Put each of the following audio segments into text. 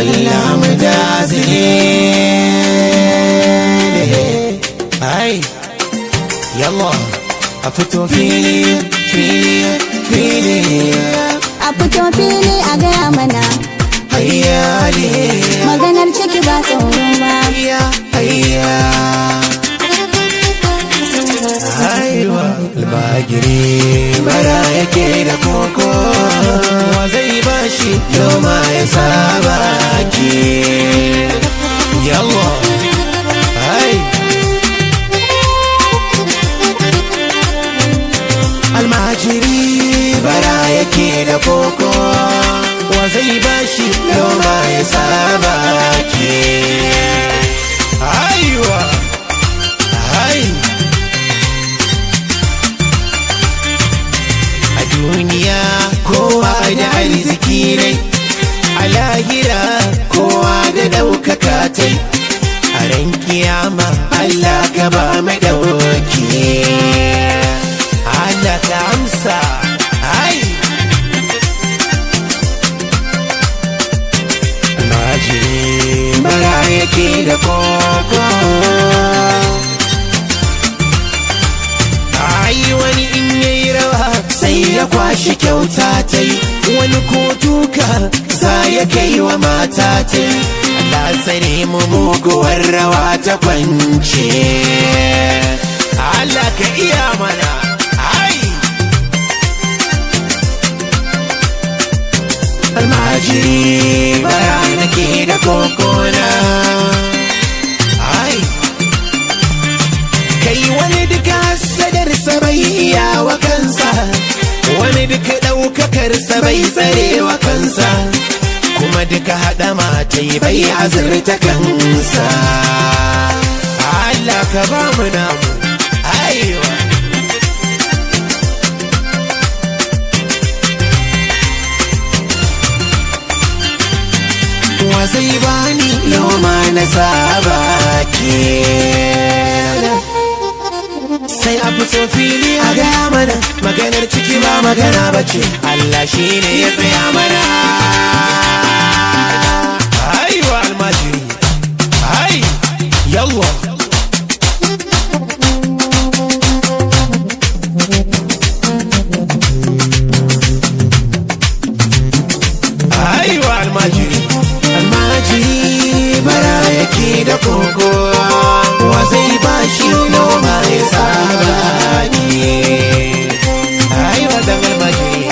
sallam jazili ai yalla a fito fili fili fili A fito fili a gaya mana hayyali maganar ciki ba tsoro ba. hayya hayya aiwa albagiri bara yake da koko wa zai bashi noma ya saba ki yallah ai almajiri bara yake da koko wa zai bashi noma ya saba ki aiwa ai a duniya kowa da arziki ne a lahira kowa da ɗaukaka ta a ran kiyama Allah ka ba mai ɗauki Allah ka amsa ai Almajiri bara yake da koko Ai wani in yayi rawa sai ya kwashi kyauta ta yi wani ko duka za ya kai wa mata ta yi Allah tsare mu muguwar rawa ta kwance Allah ka iya mana ai almajiri bara nake da kokona ai kai wani duka sadarsa bai iya wa kansa wani duka ɗaukakarsa bai tsare wa kansa kuma duka haɗa matai bai azurta kansa Allah ka ba mu namu aiwa wa zai bani noma na saba ke sai a fito fili a gaya mana maganar ciki ba magana ba ce Allah shi ne ya tsaya mana aiwa almajiri ai yalwa aiwa almajiri almajiri bara yake da koko wa zai bashi noma ya saba ki aiwa da almajiri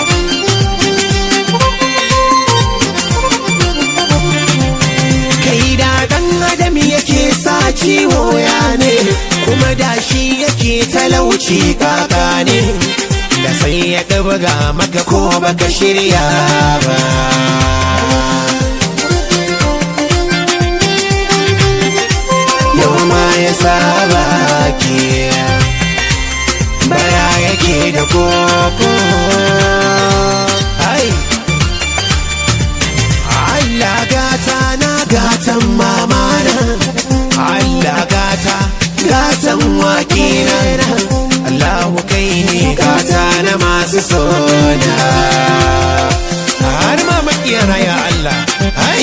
kai da dan adam yake sa ciwo ya ne kuma da shi yake talauci kaka ne da sai ya ɗabaga maka ko baka shirya ba yau ma ya saba ki bara yake da koko ai Allah gata na gatan mamana Allah gata gatan wakina Allahu kai ne gata na masu sona har ma makiyana ya Allah ai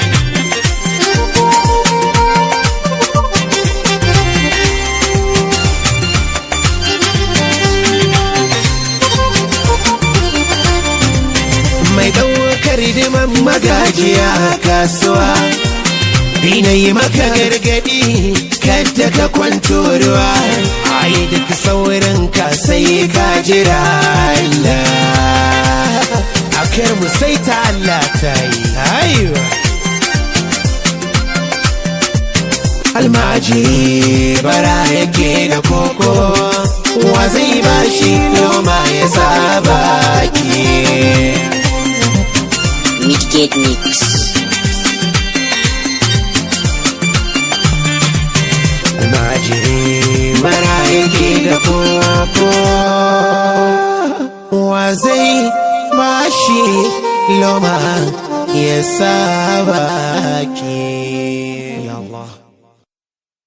mai ɗaukar diman magajiya a kasuwa Ina yi maka gargadi kadda ka kwanto ruwa ai duk saurin ka sai ka jira Allah akar mu sai ta Allah ta yi aiwa almajiri bara yake da koko wa zai bashi noma ya saba ki Midgate Mix. almajiri bara yake da koko wa zai bashi loma ya saba ki